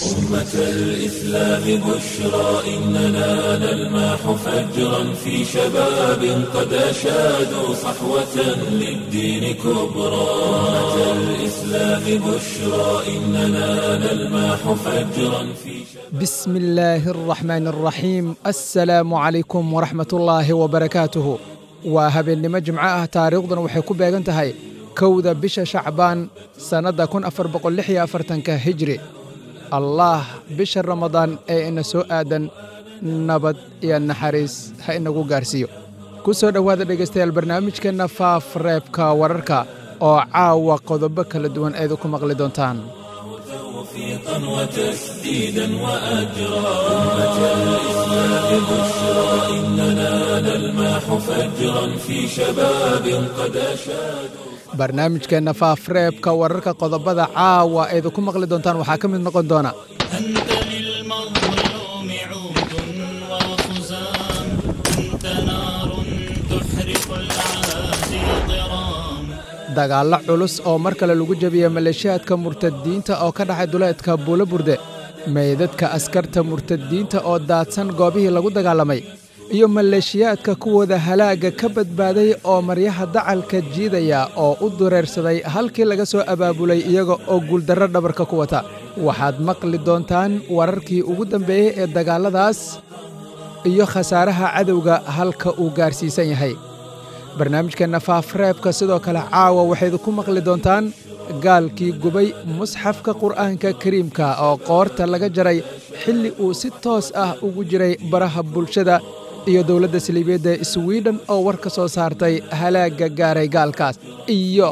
أمة الإسلام بشرى إننا نلمح فجرا في شباب قد أشادوا صحوة للدين كبرى أمة الإسلام بشرى إننا نلمح فجرا في شباب بسم الله الرحمن الرحيم السلام عليكم ورحمة الله وبركاته waa habeennimo jimco ah taariikhduna waxay ku beegan tahay kowda bisha shacbaan sannadda kun afar boqol lix iyo afartanka hijri allaah bisha ramadaan ee ina soo aadan nabad iyo naxariis ha inagu gaarsiiyo ku soo dhowaada dhegaystayaal barnaamijkeenna faaf reebka wararka oo caawa qodobo kala duwan eedu ku maqli doontaan توفيقا وتسديدا وأجرا أمة الإسلام بشرى إننا نلمح فجرا في شباب قد أشادوا barnaamijkeenna faafreebka wararka qodobada caawa eedu ku maqli doontaan waxaa ka mid noqon doona أنت للمظلوم عود وخزام أنت نار تحرق العادي ضرام dagaallo culus oo mar kale lagu jebiyey maleeshiyaadka murtadiinta oo ka dhacay duleedka buulo burde meydadka askarta murtadiinta oo daadsan goobihii lagu dagaalamay iyo maleeshiyaadka kuwooda halaagga ka badbaaday oo maryaha dacalka jiidaya oo u dureersaday halkii laga soo abaabulay iyaga oo guuldarro dhabarka ku wata waxaad maqli doontaan wararkii ugu dambeeyey ee dagaalladaas iyo khasaaraha cadowga halka uu gaarsiisan yahay barnaamijkeenna faafreebka sidoo kale caawa waxayd ku maqli doontaan gaalkii gubay musxafka qur'aanka kariimka oo qoorta laga jaray xilli uu si toos ah ugu jiray baraha bulshada iyo dowladda saliibeedda swiden oo war ka soo saartay halaagga gaaray gaalkaas iyo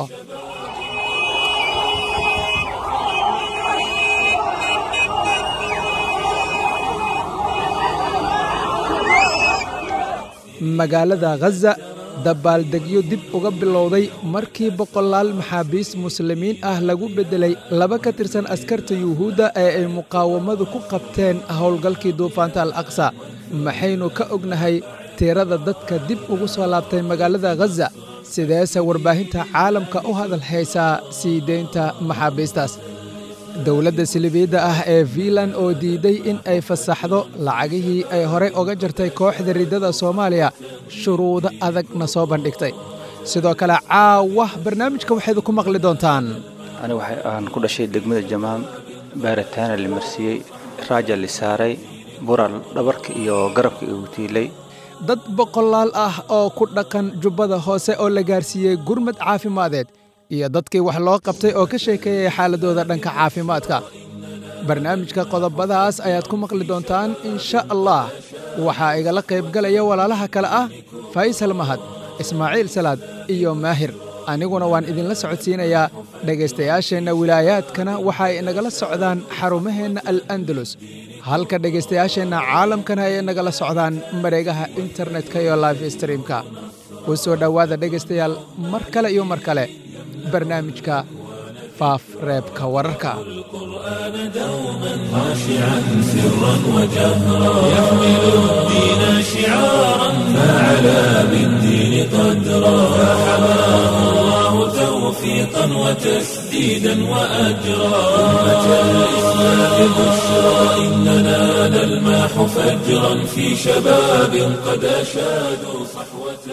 magaalada khaza dabaaldegyo dib uga bilowday markii boqolaal maxaabiis muslimiin ah lagu beddelay laba ka tirsan askarta yuhuudda ee ay muqaawamadu ku qabteen howlgalkii duufaanta al aqsa maxaynu ka ognahay tirada dadka dib ugu soo laabtay magaalada khaza sideese warbaahinta caalamka u hadal haysaa sii deynta maxaabiistaas dowladda silibiidda ah ee fiinlan oo diiday in ay fasaxdo lacagihii ay horey oga jartay kooxda riddada soomaaliya shuruudo adagna soo bandhigtay sidoo kale caawa barnaamijka waxayd ku maqli doontaan aniga waxa aan ku dhashay degmada jamaam baaritaana la marsiiyey raaja la saaray bural dhabarka iyo garabka igu tiilay dad boqolaal ah oo ku dhaqan jubbada hoose oo la gaarsiiyey gurmad caafimadeed iyo dadkii wax loo qabtay oo ka sheekeeyay xaaladooda dhanka caafimaadka barnaamijka qodobadaas ayaad ku maqli doontaan insha allah waxaa igala qaybgalaya walaalaha kale ah faysal mahad ismaaciil salaad iyo maahir aniguna waan idinla socodsiinayaa dhegaystayaasheenna wilaayaadkana waxa ay nagala socdaan xarumaheenna al andalus halka dhegaystayaasheenna caalamkana ay nagala socdaan mareegaha internetka iyo life streamka u soo dhowaada dhegaystayaal mar kale iyo mar kale barnaamijka faaf reebka wararka القرآن دوما خاشعا سرا وجهرا يحمل الدين شعارا فعلى بالدين قدرا فحماه الله توفيقا وتسديدا وأجرا أمة الإسلام بشرى إننا نلمح فجرا في شباب قد أشادوا صحوة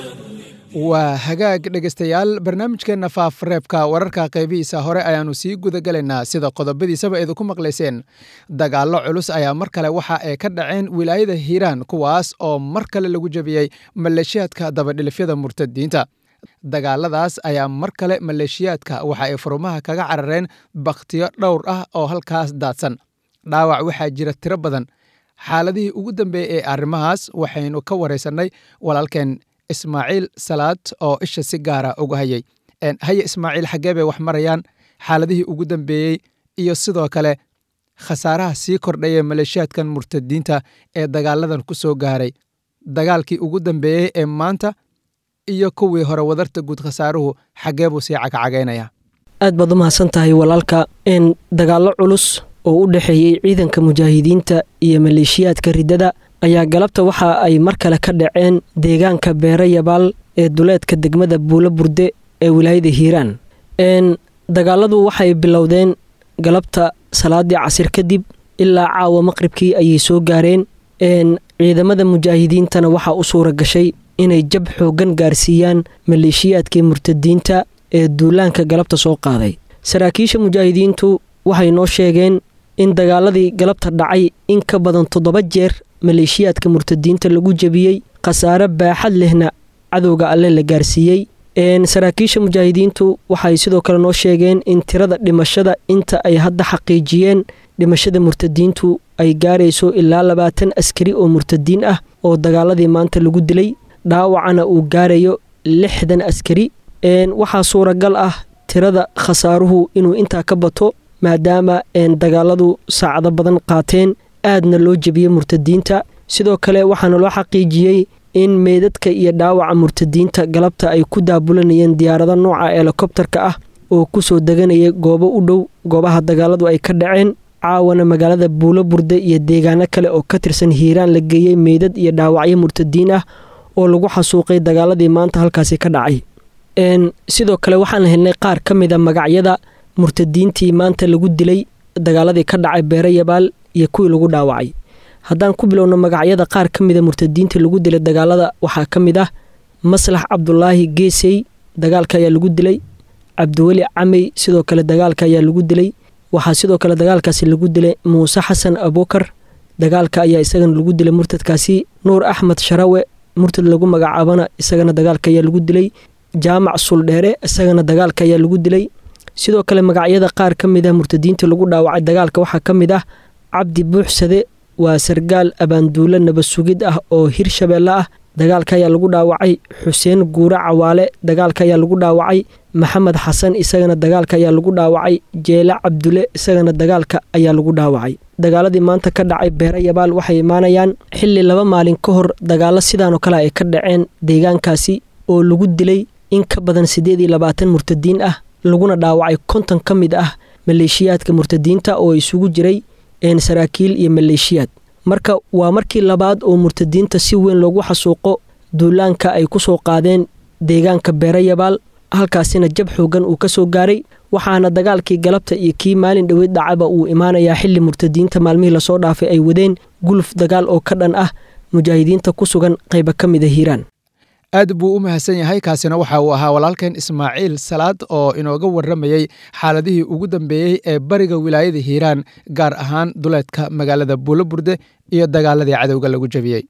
waa hagaag dhegaystayaal barnaamijkeenna faafreebka wararka qaybihiisa hore ayaannu sii gudagelaynaa sida qodobadiisaba idinku maqlayseen dagaallo culus ayaa mar kale waxa ay ka dhaceen wilaayada hiiraan kuwaas oo mar kale lagu jebiyey maleeshiyaadka dabadhilifyada murtadiinta dagaaladaas ayaa mar kale maleeshiyaadka waxa ay furumaha kaga carareen bakhtiyo dhowr ah oo halkaas daadsan dhaawac waxaa jira tiro badan xaaladihii ugu dambeeyey ee arrimahaas waxaynu ka waraysannay walaalkeen ismaaciil salaad oo isha si gaara uga hayay haye ismaaciil xaggee bay wax marayaan xaaladihii ugu dambeeyey iyo sidoo kale khasaaraha sii kordhaya maleeshiyaadkan murtadiinta ee dagaaladan ku soo gaaray dagaalkii ugu dambeeyey ee maanta iyo kuwii hore wadarta guud khasaaruhu xaggee buu sii cagacagaynaya aad baad u mahadsan tahay walaalka n dagaallo culus oo u dhexeeyey ciidanka mujaahidiinta iyo maleeshiyaadka riddada ayaa galabta waxa ay mar kale ka dhaceen deegaanka beere yabaal ee duleedka degmada buulo burde ee wilaayada hiiraan n dagaaladu waxay bilowdeen galabta salaadii casir kadib ilaa caawa maqribkii ayay soo gaareen ciidamada mujaahidiintana waxaa u suura gashay inay jab xooggan gaarsiiyaan maleeshiyaadkii murtadiinta ee duulaanka galabta soo qaaday saraakiisha mujaahidiintu waxay noo sheegeen in dagaaladii galabta dhacay in ka badan toddoba jeer maleeshiyaadka murtadiinta lagu jebiyey khasaare baaxad lehna cadowga alle la gaarsiiyey saraakiisha mujaahidiintu waxay sidoo kale noo sheegeen in tirada dhimashada inta ay hadda xaqiijiyeen dhimashada murtadiintu ay gaarayso ilaa labaatan askari oo murtadiin ah oo dagaaladii maanta lagu dilay dhaawacana uu gaarayo lixdan askari waxaa suuragal ah tirada khasaaruhu inuu intaa ka bato maadaama dagaaladu saacado badan qaateen aadna loo jebiyey murtadiinta sidoo kale waxaana loo xaqiijiyey in meydadka iyo dhaawaca murtadiinta galabta ay ku daabulanayeen diyaarado nooca helikobtarka ah oo kusoo deganaya goobo u dhow goobaha dagaaladu ay ka dhaceen caawana magaalada buulo burde iyo deegaano kale oo ka tirsan hiiraan la geeyey meydad iyo dhaawacyo murtadiin ah oo lagu xasuuqay dagaaladii maanta halkaasi ka dhacay sidoo kale waxaan helnay qaar ka mida magacyada murtadiintii maanta lagu dilay dagaaladii ka dhacay beere yabaal iyo kuwii lagu dhaawacay haddaan ku bilowno magacyada qaar ka mida murtadiinta lagu dilay dagaalada waxaa ka mid ah maslax cabdulaahi geesey dagaalka ayaa lagu dilay cabdiweli camey sidoo kale dagaalka ayaa lagu dilay waxaa sidoo kale dagaalkaasi lagu dilay muuse xasan abukar dagaalka ayaa isagana lagu dilay murtadkaasi nuur axmed sharawe murtad lagu magacaabana isagana dagaalka ayaa lagu dilay jaamac suldheere isagana dagaalka ayaa lagu dilay sidoo kale magacyada qaar ka mid ah murtadiinta lagu dhaawacay dagaalka waxaa ka mid ah cabdi buuxsade waa sargaal abaanduulo nabasugid ah oo hirshabeelle ah dagaalka ayaa lagu dhaawacay xuseen guure cawaale dagaalka ayaa lagu dhaawacay maxamed xasan isagana dagaalka ayaa lagu dhaawacay jeele cabdule isagana dagaalka ayaa lagu dhaawacay dagaaladii maanta ka dhacay beere yabaal waxay imaanayaan xilli laba maalin ka hor dagaalo sidaanoo kale ay ka dhaceen deegaankaasi oo lagu dilay in ka badan siddeed iyo labaatan murtadiin ah laguna dhaawacay konton ka mid ah maleeshiyaadka murtadiinta oo isugu jiray saraakiil iyo maleeshiyaad marka waa markii labaad oo murtadiinta si weyn loogu xasuuqo duulaanka ay ku soo qaadeen deegaanka beere yabaal halkaasina jab xoogan uu ka soo gaaray waxaana dagaalkii galabta iyo kii maalin dhoweyd dhacaba uu imaanayaa xilli murtadiinta maalmihii lasoo dhaafay ay wadeen guluf dagaal oo ka dhan ah mujaahidiinta ku sugan qayba ka mida hiiraan aad buu u mahadsan yahay kaasina waxa uu ahaa walaalkeen ismaaciil salaad oo inooga warramayey xaaladihii ugu dambeeyey ee bariga wilaayada hiiraan gaar ahaan duleedka magaalada buulo burde iyo dagaaladii cadowga lagu jebiyey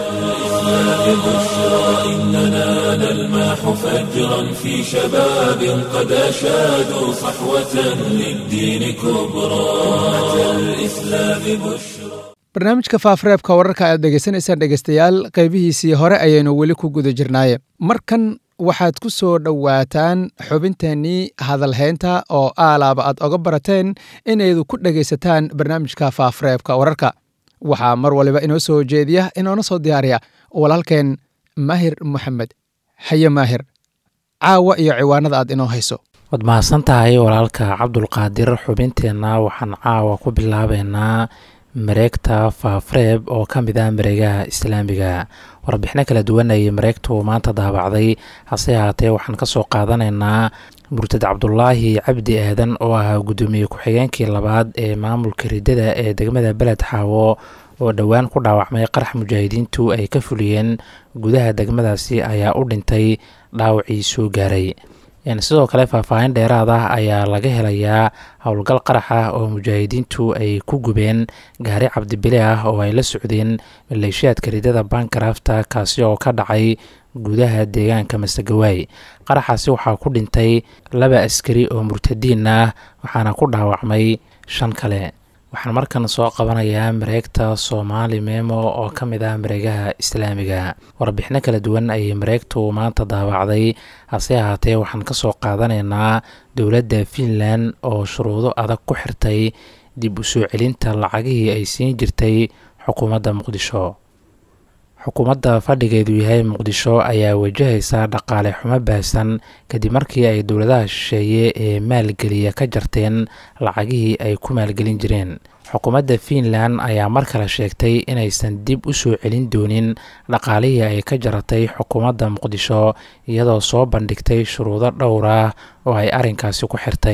بشرى إننا نلمح فجرا في شباب قد أشادوا صحوة للدين كبرى أتى الإسلام بشرى barnaamijka faafreebka wararka aad dhegeysanaysaan dhegeystayaal qaybihiisii hore ayaynu weli ku guda jirnaaye markan waxaad ku soo dhowaataan xubinteennii hadalhaynta oo aalaaba aad oga barateen inaydu ku dhegaysataan barnaamijka faafreebka wararka waxaa mar waliba inoo soo jeediya inoona soo diyaariya walaalkeen maahir moxamed haye maahir caawa iyo ciwaanada aad inoo hayso waad mahadsan tahay walaalka cabdulqaadir xubinteenna waxaan caawa ku bilaabeynaa mareegta faafreeb oo ka mid ah mareegaha islaamiga warbixino kala duwan ayay mareegtu maanta daabacday hase ahaatee waxaan kasoo qaadanaynaa murtad cabdulaahi cabdi aadan oo ahaa guddoomiye ku-xigeenkii labaad ee maamulka riddada ee degmada beled xaawo oo dhowaan ku dhaawacmay qarax mujaahidiintu ay ka fuliyeen gudaha degmadaasi ayaa u dhintay dhaawacii soo gaaray sidoo kale faahfaahin dheeraad ah ayaa laga helayaa howlgal qarax ah oo mujaahidiintu ay ku gubeen gaari cabdibile ah oo ay la socdeen maleeshiyaadka ridada bankarafta kaasi oo ka dhacay gudaha deegaanka masegawaay qaraxaasi waxaa ku dhintay laba askari oo murtadiin ah waxaana ku dhaawacmay shan kale waxaan markan soo qabanayaa mareegta soomaali memo oo ka mid ah mareegaha islaamiga warbixino kala duwan ayay mareegtu maanta daawacday hase ahaatee waxaan kasoo qaadanaynaa dowladda finland oo shuruudo adag ku xirtay dib u soo celinta lacagihii ay siin jirtay xukuumadda muqdisho xukuumadda fadhigeedu yahay muqdisho ayaa wajahaysa dhaqaale xumo baahsan kadib markii ay dowladaha shisheeye ee maalgeliya ka jarteen lacagihii ay ku maalgelin jireen xukuumadda fiinland ayaa mar kale sheegtay inaysan dib u soo celin doonin dhaqaalihii ay ka jaratay xukuumadda muqdisho iyadoo soo bandhigtay shuruudo dhowr ah oo ay arrinkaasi ku xirtay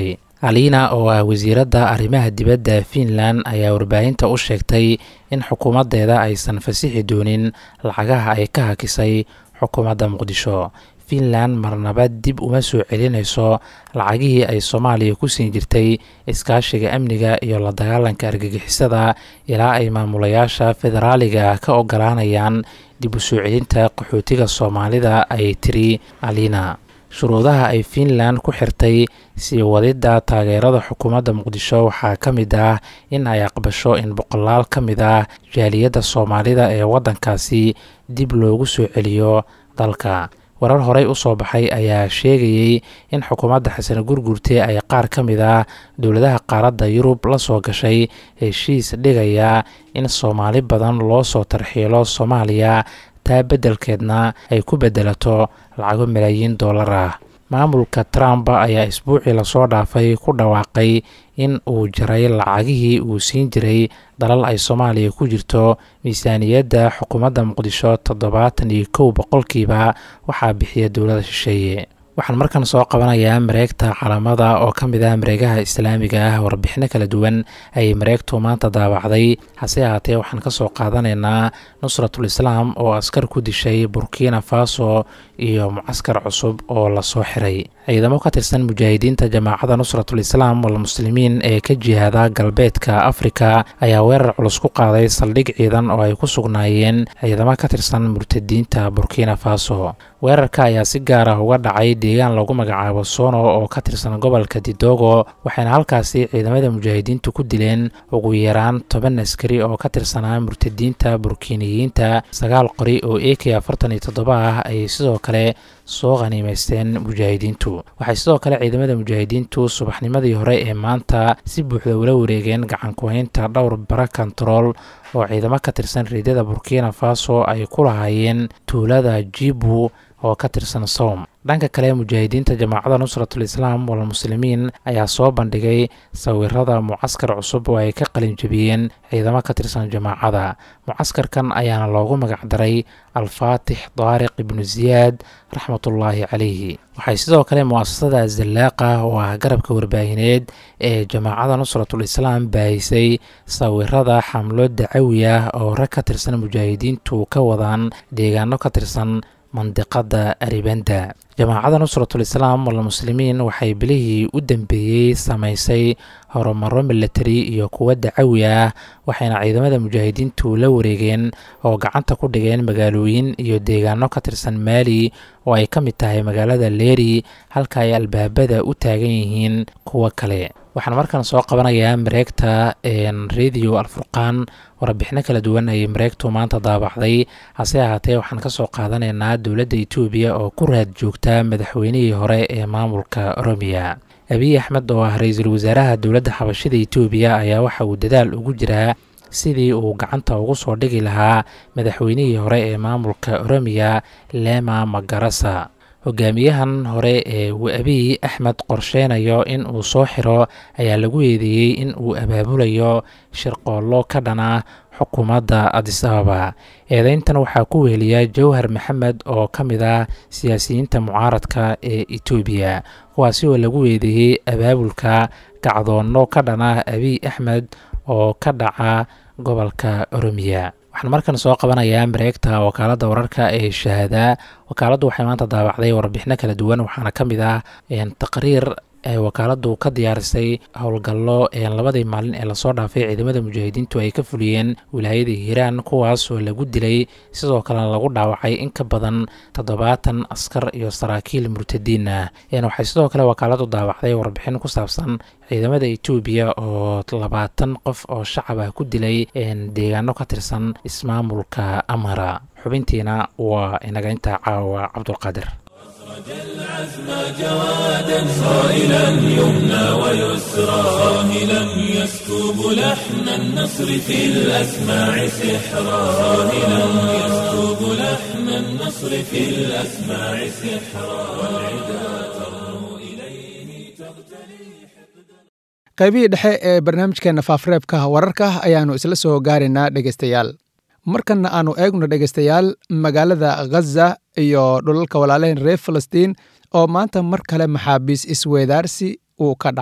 alina oo ah wasiiradda arrimaha dibadda fiinland ayaa warbaahinta u sheegtay in xukuumaddeeda aysan fasixi doonin lacagaha ay ka hakisay xukuumadda muqdisho fiinland marnaba dib uma soo celinayso lacagihii ay soomaaliya ku siin jirtay iskaashiga amniga iyo la dagaalanka argagixisada ilaa ay maamulayaasha federaaliga ka ogolaanayaan dib u soo celinta qaxootiga soomaalida ay tiri alina shuruudaha ay fiinland ku xirtay sii wadidda taageerada xukuumadda muqdisho waxaa ka mid ah in ay aqbasho in boqolaal ka mid ah jaaliyadda soomaalida ee waddankaasi dib loogu soo celiyo dalka warar horey u soo baxay ayaa sheegayey in xukuumadda xasan gurgurte ay qaar ka mid ah dowladaha qaaradda yurub la soo gashay heshiis dhigaya in soomaali badan loo soo tarxiilo soomaaliya taa beddelkeedna ay ku beddelato lacago malaayiin dollar ah maamulka trump ayaa isbuucii lasoo dhaafay ku dhawaaqay in uu jaray lacagihii uu siin jiray dalal ay soomaaliya ku jirto miisaaniyadda xukuumadda muqdisho toddobaatan iyo kow boqolkiiba waxaa bixiya dowlada shisheeye waxaan markan soo qabanayaa mareegta calamada oo ka mid ah mareegaha islaamiga ah warbixino kala duwan ayay mareegtu maanta daawacday hase ahaatee waxaan ka soo qaadanaynaa nusratul islaam oo askar ku dishay burkina faso iyo mucaskar cusub oo lasoo xiray ciidamo ka tirsan mujaahidiinta jamaacadda nusratul islaam walmuslimiin ee ka jihaada galbeedka afrika ayaa weerar culus ku qaaday saldhig ciidan oo ay ku sugnaayeen ciidamo ka tirsan murtadiinta burkina faso weerarka ayaa si gaar ah uga dhacay deegaan lagu magacaabo sono oo ka tirsan gobolka didogo waxayna halkaasi ciidamada mujaahidiintu ku dileen ugu yaraan toban askari oo ka tirsanaa murtadiinta burkiniyiinta sagaal qori oo a k afartan iyo toddoba ah ayay sidoo kale soo khaniimaysteen mujaahidiintu waxay sidoo kale ciidamada mujaahidiintu subaxnimadii hore ee maanta si buuxda ula wareegeen gacankuhaynta dhowr bara kontarool oo ciidamo ka tirsan reedyada burkina faso ay ku lahaayeen tuulada jibu oo ka tirsan sowm dhanka kale mujaahidiinta jamaacadda nusratul islaam walmuslimiin ayaa soo bandhigay sawirada mucaskar cusub oo ay ka qalin jebiyeen ciidamo ka tirsan jamaacada mucaskarkan ayaana loogu magacdaray alfaatix daariq ibnu siyaad raxmatullaahi calayhi waxay sidoo kale mu'asasada zallaaqa oo ah garabka warbaahineed ee jamaacadda nusratul islaam baahisay sawirada xamlo dacawi ah oo rag ka tirsan mujaahidiintu ka wadaan deegaano ka tirsan mandiqada aribanda jamaacadda nusratul islaam walmuslimiin waxay bilihii u dambeeyey samaysay horumaro milatari iyo kuwo dacawi ah waxayna ciidamada mujaahidiintu la wareegeen oo gacanta ku dhigeen magaalooyin iyo deegaano ka tirsan maali oo ay ka mid tahay magaalada leeri halka ay albaabada u taagan yihiin kuwo kale waxaan markan soo qabanayaa mareegta radio alfurqaan warbixino kala duwan ayay mareegtu maanta daabacday hase ahaatee waxaan ka soo qaadanaynaa dowladda etoobiya oo ku raad joogta madaxweynihii hore ee maamulka oromiya abiy axmed oo ah ra-iisul wasaaraha dowladda xabashida etoobiya ayaa waxa uu dadaal ugu jiraa sidii uu gacanta ugu soo dhigi lahaa madaxweynihii hore ee maamulka oromiya lema magarasa hogaamiyahan hore ee uu abiy axmed qorsheynayo in uu soo xiro ayaa lagu eedeeyey in uu abaabulayo shirqoollo ka dhana xukuumadda adis ababa eedeyntan waxaa ku weheliya jawhar maxamed oo ka mid ah siyaasiyiinta mucaaradka ee etoobiya kuwaasi oo lagu eedeeyey abaabulka kacdoonno ka dhana abiy axmed oo ka dhaca gobolka oromiya waxaan markan soo qabanayaa mareegta wakaaladda wararka ee shahaada wakaaladdu waxay maanta daabacday warbixino kala duwan waxaana ka mid ah taqriir ee wakaaladdu ka diyaarisay howlgallo labadii maalin ee lasoo dhaafay ciidamada mujaahidiintu ay ka fuliyeen wilaayada hiiraan kuwaas oo lagu dilay sidoo kalena lagu dhaawacay in ka badan toddobaatan askar iyo saraakiil murtadiin ah waxay sidoo kale wakaaladdu daawacday warbixin ku saabsan ciidamada etoobiya oo labaatan qof oo shacab ah ku dilay deegaano ka tirsan ismaamulka amara xubintiina waa inaga intaa caawa cabdulqaadir العزم جوادا صائلا يمنى ويسرى صاهلا يسكب لحن النصر في الأسماع سحرا صاهلا يسكب لحن النصر في الأسماع سحرا والعدا ترنو إليه تغتلي qaybihii dhexe ee barnaamijkeenna faafreebka wararka ayaannu isla soo gaaraynaa dhegaystayaal markanna aannu eegno dhegaystayaal magaalada khaza iyo dhulalka walaalayn reer falastiin oo maanta mar kale maxaabiis isweedaarsi uu ka dhacay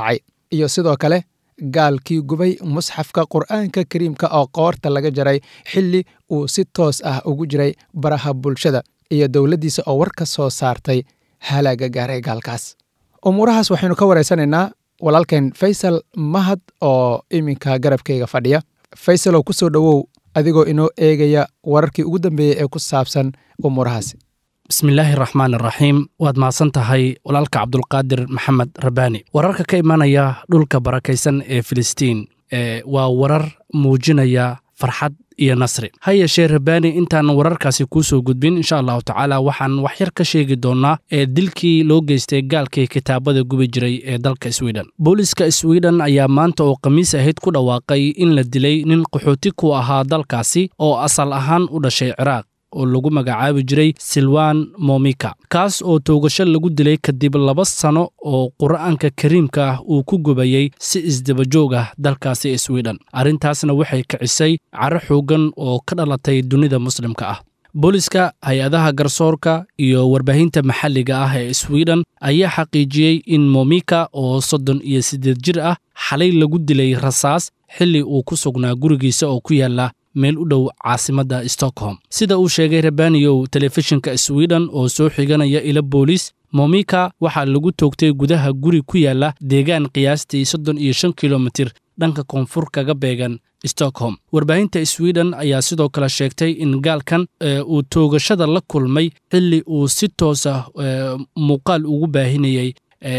iyo sidoo kale gaalkii gubay musxafka qur'aanka kariimka oo qoorta laga jaray xilli uu si toos ah ugu jiray baraha bulshada iyo dowladdiisa oo war ka soo saartay halaaga gaaray gaalkaas umuurahaas waxaynu ka waraysanaynaa walaalkeen faysal mahad oo iminka garabkayga fadhiya faysalow ku soo dhowow adigoo inoo eegaya wararkii ugu dambeeyey ee ku saabsan umuurahaasi bismillaahi raxmaan iraxiim waad mahadsan tahay walaalka cabdulqaadir maxamed rabbaani wararka ka imanaya dhulka barakaysan ee filistiin ee waa warar muujinaya farxad iyo nasri ha yeeshee rabbaani intaan wararkaasi kuu soo gudbin insha allahu tacaala waxaan wax yar ka sheegi doonnaa ee dilkii loo geystay gaalkii kitaabada gubi jiray ee dalka swiden booliska swiden ayaa maanta oo khamiis ahayd ku dhawaaqay in la dilay nin qaxooti ku ahaa dalkaasi oo asal ahaan u dhashay ciraaq oo lagu magacaabi jiray silwan momika kaas oo toogasho lagu dilay kadib laba sano oo qur'aanka kariimka ah uu ku gubayey si isdabajoog ah dalkaasi swiden arrintaasna waxay kicisay caro xooggan oo ka dhalatay dunida muslimka ah booliska hay-adaha garsoorka iyo warbaahinta maxalliga ah ee swiden ayaa xaqiijiyey in momika oo soddon iyo siddeed jir ah xalay lagu dilay rasaas xilli uu ku sugnaa gurigiisa oo ku yaalla meel u dhow caasimadda stockholm sida uu sheegay rabaniyow telefishinka swiden oo soo xiganaya ila boolis momika waxaa lagu toogtay gudaha guri ku yaalla deegaan qiyaastii soddon iyo shan kilomitir dhanka koonfur kaga beegan stockholm warbaahinta swiden ayaa sidoo kale sheegtay in gaalkan uu toogashada la kulmay xilli uu si toosa muuqaal ugu baahinayey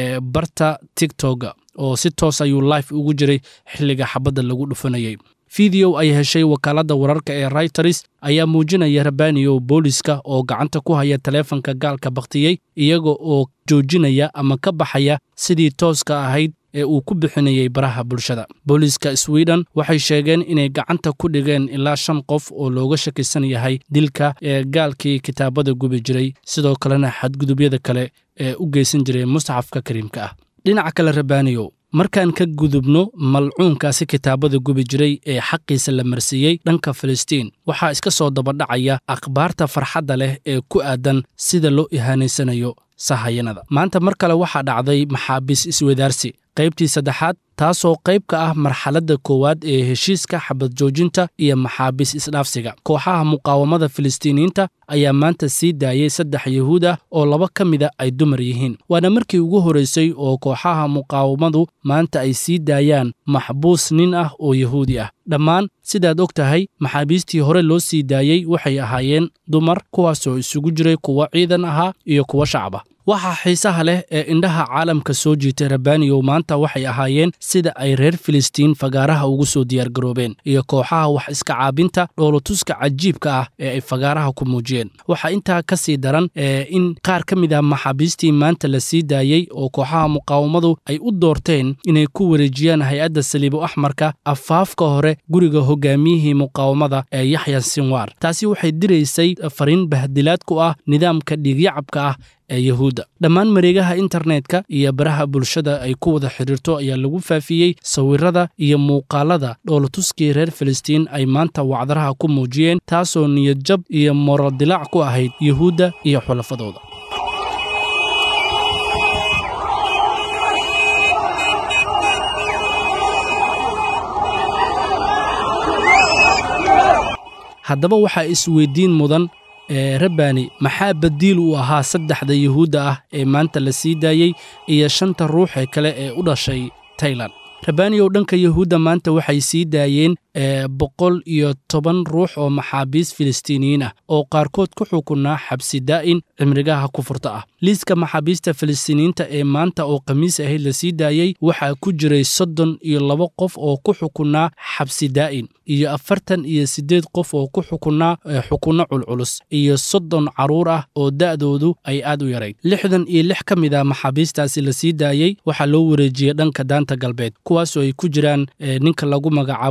barta tigtoga oo si toos ayuu life ugu jiray xilliga xabadda lagu dhufanayay fideow ay heshay wakaaladda wararka ee rayters ayaa muujinaya rabaniyow booliska oo gacanta ku haya taleefanka gaalka bakhtiyey iyaga oo joojinaya ama ka baxaya sidii tooska ahayd ee uu ku bixinayey baraha bulshada booliiska swiden waxay sheegeen inay gacanta ku dhigeen ilaa shan qof oo looga shakisan yahay dilka ee gaalkii kitaabada gubi jiray sidoo kalena xadgudubyada kale ee u geysan jiray musxafka kariimka ah dhinaca kale rabaniyow markaan ka gudubno malcuunkaasi kitaabada gubi jiray ee xaqiisa la marsiiyey dhanka filistiin waxaa iska soo dabadhacaya akhbaarta farxadda leh ee ku aadan sida loo ihaanaysanayo sahayanada maanta mar kale waxaa dhacday maxaabiis iswadaarsi qaybtii saddexaad taasoo qayb ka ah marxaladda koowaad ee heshiiska xabad joojinta iyo maxaabiis isdhaafsiga kooxaha muqaawamada filistiiniyiinta ayaa maanta sii daayey saddex yuhuud ah oo laba ka mida ay dumar yihiin waana markii ugu horraysay oo kooxaha muqaawamadu maanta ay sii daayaan maxbuus nin ah oo yahuudi ah dhammaan sidaad og tahay maxaabiistii hore loo sii daayey waxay ahaayeen dumar kuwaasoo isugu jiray kuwo ciidan ahaa iyo kuwo shacaba waxaa xiisaha leh ee indhaha caalamka soo jiitay rabaniyow maanta waxay ahaayeen sida ay reer filistiin fagaaraha ugu soo diyaargaroobeen iyo kooxaha wax iska caabinta dhoolotuska cajiibka ah ee ay fagaaraha ku muujiyeen waxaa intaa ka sii daran in qaar ka mid ah maxaabiistii maanta la sii daayey oo kooxaha muqaawamadu ay u doorteen inay ku wareejiyaan hay-adda saliibo axmarka afaafka hore guriga hogaamiyihii muqaawamada ee yaxya sinwaar taasi waxay diraysay fariin bahdilaad ku ah nidaamka dhiigyacabka ah ee yahuudda dhammaan mareegaha internetka iyo baraha bulshada ay ku wada xidhiirto ayaa lagu faafiyey sawirada iyo muuqaalada dhoolotuskii reer filistiin ay maanta wacdaraha ku muujiyeen taasoo niyadjab iyo moral dilaac ku ahayd yuhuudda iyo xulafadooda haddaba waxaa isweydiin mudan ee rabani maxaa badiil u ahaa saddexda yuhuudda ah ee maanta la sii daayey iyo shanta ruux ee kale ee u dhashay tailan rabaniyow dhanka yuhuudda maanta waxay sii daayeen boqol iyo toban ruux oo maxaabiis filistiiniyiin ah oo qaarkood ku xukunaa xabsi daa'in cimrigaha kufurta ah liiska maxaabiista filistiiniyiinta ee maanta oo khamiis ahayd la sii daayey waxaa ku jiray soddon iyo laba qof oo ku xukunaa xabsi daa'in iyo afartan iyo siddeed qof oo ku xukunaa xukunno culculus iyo soddon carruur ah oo da'doodu ay aad u yarayd lixdan iyo lix ka mid ah maxaabiistaasi la sii daayey waxaa loo wareejiyey dhanka daanta galbeed kuwaasoo ay ku jiraan ninka lagu magacaabo zakariya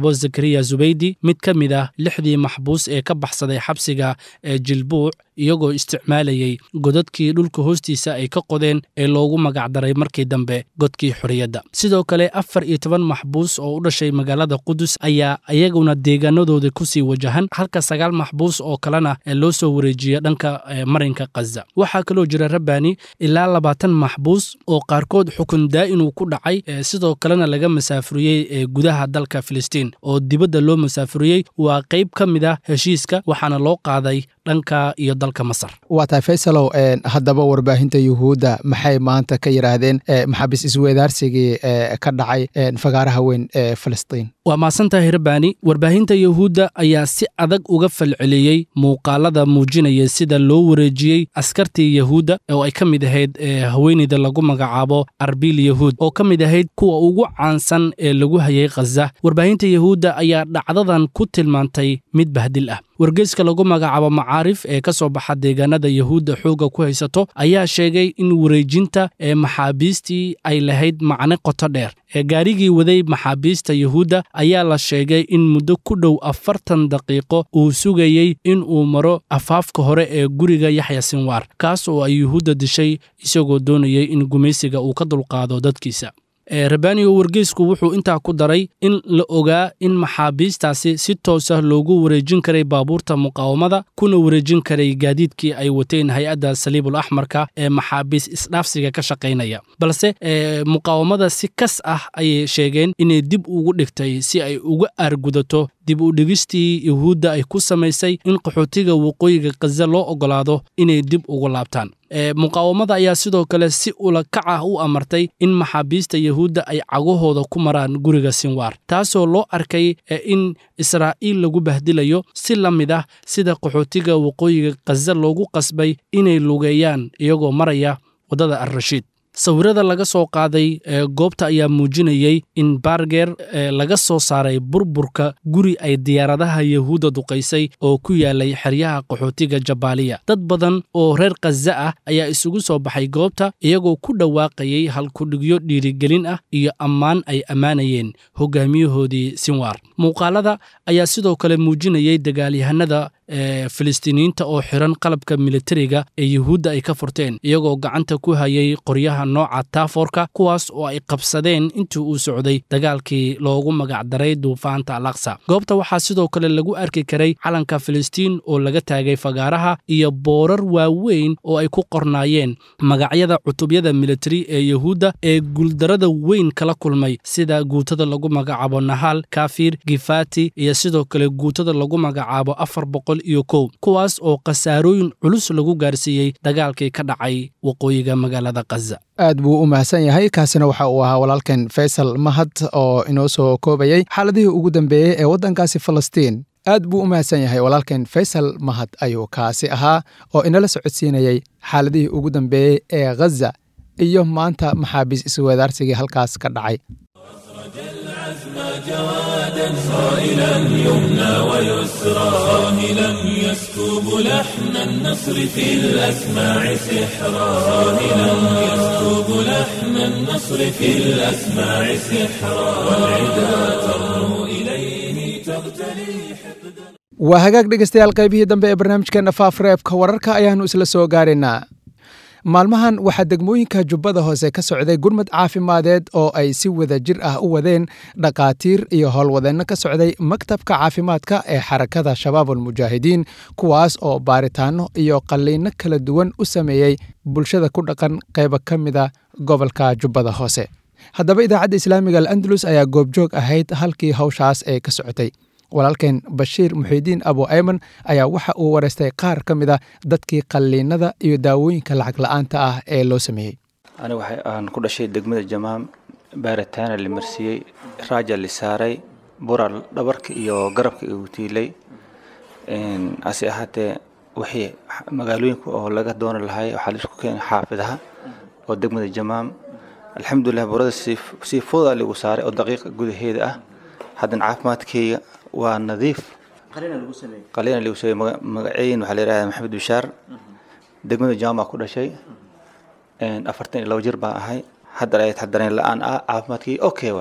zakariya zubaydi mid ka mid ah lixdii maxbuus ee ka baxsaday xabsiga ee jilbuuc iyagoo isticmaalayay godadkii dhulka hoostiisa ay ka qodeen ee loogu magacdaray markii dambe godkii xorriyadda sidoo kale afar iyo toban maxbuus oo u dhashay magaalada qudus ayaa iyaguna deegaanadooda kusii wajahan halka sagaal maxbuus oo kalena loo soo wareejiya dhanka marinka khaza waxaa kaloo jira rabani ilaa labaatan maxbuus oo qaarkood xukun daa'in uu ku dhacay sidoo kalena laga masaafuriyey gudaha dalka filistiin oo dibadda loo masaafuriyey waa qayb ka mid ah heshiiska waxaana loo qaaday dhanka iyo dalka masar waa tahay faysalow haddaba warbaahinta yuhuudda maxay maanta ka yidhaahdeen maxaabiis isweedaarsigii ka dhacay fagaaraha weyn ee filistiin waa mahadsantahay rabani warbaahinta yuhuudda ayaa si adag uga falceliyey muuqaalada muujinaya sida loo wareejiyey askartii yahuudda oo ay ka mid ahayd haweeneyda lagu magacaabo arbil yahuud oo ka mid ahayd kuwa ugu caansan ee lagu hayay khaza warbaahinta yahuudda ayaa dhacdadan ku tilmaantay mid bahdil ah wargeyska lagu magacaabo macaarif ee ka soo baxa deegaanada yahuudda xoogga ku haysato ayaa sheegay in wareejinta ee maxaabiistii ay lahayd macne qoto dheer ee gaarigii waday maxaabiista yahuudda ayaa la sheegay in muddo ku dhow afartan daqiiqo uu sugayey in uu maro afaafka hore ee guriga yaxya sinwaar kaas oo ay yuhuudda dishay isagoo doonayay in gumaysiga uu ka dulqaado dadkiisa rabaniyo wargeysku wuxuu intaa ku daray in la ogaa in maxaabiistaasi si toosah loogu wareejin karay baabuurta muqaawamada kuna wareejin karay gaadiidkii ay wateen hay-adda saliibul axmarka ee maxaabiis isdhaafsiga ka shaqaynaya balse muqaawamada si kas ah ayay sheegeen inay dib ugu dhigtay si ay uga aargudato dib u dhigistii yuhuudda ay ku samaysay in qaxootiga waqooyiga khaza loo oggolaado inay dib ugu laabtaan muqaawamada ayaa sidoo kale si ula kac ah u amartay in maxaabiista yahuudda ay cagahooda ku maraan guriga sinwaar taasoo loo arkay in israa'iil lagu bahdilayo si la mid ah sida qaxootiga waqooyiga khaza loogu qasbay inay lugeeyaan iyagoo maraya waddada alrashiid sawirada laga soo qaaday goobta ayaa muujinayey in barger laga soo saaray burburka guri ay diyaaradaha yahuudda duqaysay oo ku yaalay xeryaha qaxootiga jabaaliya dad badan oo reer khaza ah ayaa isugu soo baxay goobta iyagoo ku dhawaaqayay halkudhigyo dhiirigelin ah iyo ammaan ay ammaanayeen hogaamiyahoodii sinwaar muuqaalada ayaa sidoo kale muujinayay dagaalyahanada filistiiniyiinta oo xiran qalabka militariga ee yuhuudda ay ka furteen iyagoo gacanta ku hayay qoryaha nooca taafoorka kuwaas oo ay qabsadeen intii uu socday dagaalkii loogu magacdaray duufaanta alaqsa goobta waxaa sidoo kale lagu arki karay calanka filistiin oo laga taagay fagaaraha iyo boorar waaweyn oo ay ku qornaayeen magacyada cutubyada militari ee yuhuudda ee guuldarada weyn kala kulmay sida guutada lagu magacaabo nahaal kafir gifati iyo sidoo kale guutada lagu magacaabo afar boqol iyo kow kuwaas oo khasaarooyin culus lagu gaarsiiyey dagaalkii ka dhacay waqooyiga magaalada khaza aad buu u mahadsan yahay kaasina waxa uu ahaa walaalkan faysal mahad oo inoo soo koobayey xaaladihii ugu dambeeyey ee waddankaasi falastiin aad buu u mahadsan yahay walaalkan faysal mahad ayuu kaasi ahaa oo inala socodsiinayey xaaladihii ugu dambeeyey ee khaza iyo maanta maxaabiis isweedaarsigii halkaas ka dhacay جوادا صائلا يمنى ويسرى صاهلا يسكب لحن النصر في الأسماع سحرا صاهلا يسكب لحن النصر في الأسماع سحرا والعدا ترنو إليه تغتلي حقدا waa hagaag dhegeystayaal qaybihii dambe ee barnaamijkeena faafreebka wararka ayaannu isla soo gaaraynaa maalmahan waxaa degmooyinka jubbada hoose ka socday gurmad caafimadeed oo ay si wada jir ah u wadeen dhakhaatiir iyo howlwadeenno ka socday maktabka caafimaadka ee xarakada shabaab almujaahidiin kuwaas oo baaritaanno iyo qalliinno kala duwan u sameeyey bulshada ku dhaqan qayba ka mida gobolka jubbada hoose haddaba idaacadda islaamiga al'andalus ayaa goobjoog ahayd halkii hawshaas ee ka socotay walaalkeen bashiir muxiidiin abu ayman ayaa waxa uu wareystay qaar ka mid a dadkii qalliinada iyo daawooyinka lacag la-aanta ah ee loo sameeyey aniga waxa aan ku dhashay degmada jamaam baaritaana la marsiiyey raaja la saaray bural dhabarka iyo garabka igu tiilay hase ahaatee wixii magaalooyinka oo laga dooni lahay waxaa laisku keenay xaafidaha oo degmada jamaam alxamdulilah burada sii foodaa ligu saaray oo daqiiqa gudaheeda ah haddana caafimaadkeyga waa nadiif qaliina lagu sameeyey magaceyn waxaa la yidhahdaa maxamed bishaar degmada jaama ku dhashay afartan iyo labo jir baan ahay haddana ay taxdareen la-aan ah caafimaadkii okay waay